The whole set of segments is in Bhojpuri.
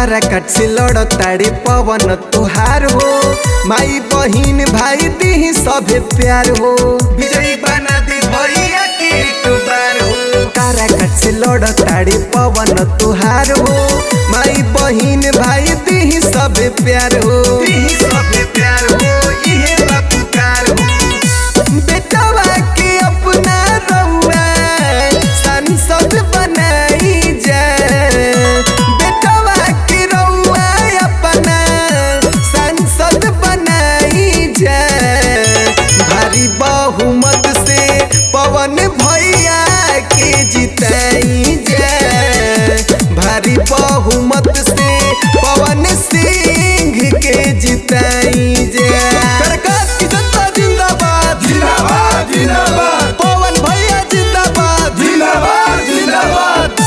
तारा कट से लड़ ताड़े पवन तुहार हो माई बहिन भाई दी सभे प्यार हो विजयी बना दी भैया के एक बार हो तारा कट से लड़ ताड़े पवन तुहार हो माई बहिन भाई दी सभे प्यार हो दी सभे प्यार हो इहे बा पुकार हो बेटवा के अपना रउआ सांसद बनाई जाए बेटवा के रउआ अपना सांसद बनाई जाए भारी बहुमत से पवन भैया के जिताई जाए भारी बहुमत से पवन सिंह के जिताई जाए सरकार की जनता जिंदाबाद जिंदाबाद जिंदाबाद पवन भैया जिंदाबाद जिंदाबाद जिंदाबाद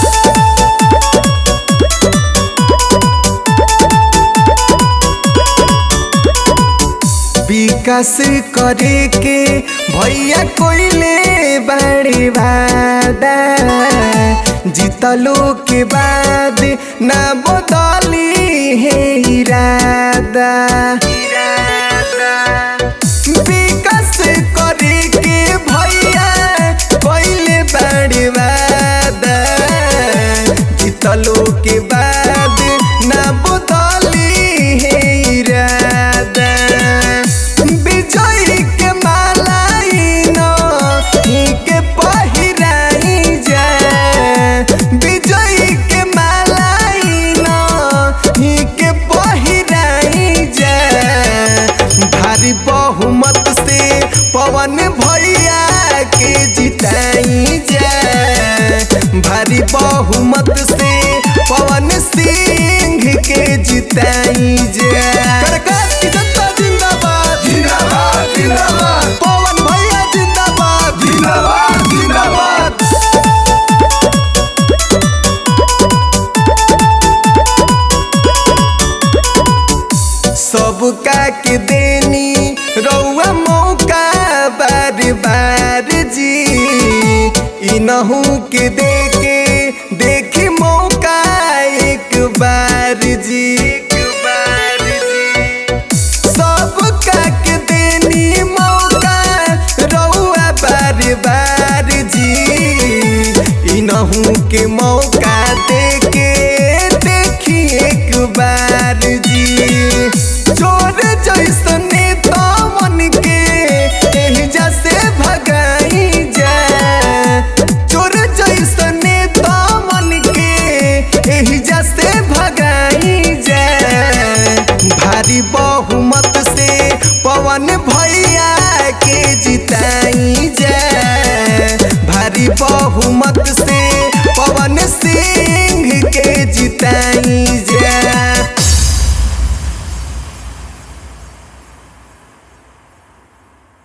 विकास करे के भैया कोइले बड़े वादा जीतलो के बाद ना बदली है इरादा विकास करे के भैया कोइले बड़े वादा जीतलो के बाद ना बदली है इरादा विजय के मालाई नो ही के पहिराई जाए विजय के मालाई नो ही के पहिराई जाए भारी बहुमत से पवन भैया के जिताई जाए भारी बहुमत से पवन सिंह के जिताई जाए सरकार की जनता जिंदाबाद जिंदाबाद जिंदाबाद पवन भैया जिंदाबाद जिंदाबाद जिंदाबाद सबका के देनी रउआ मौका बार बार जी इनहू के देके देखी मौका एक बार जी एक बार जी सबका के देनी मौका रउआ बार बार जी इनहू के मौका देके देखी एक बार जी चोर जैसने मन के एहिजा से भगाई जाए चोर जैसने मन के एहिजा से भगाई जाए भारी बहुमत से पवन भैया के जिताई जाए भारी बहुमत से पवन सिंह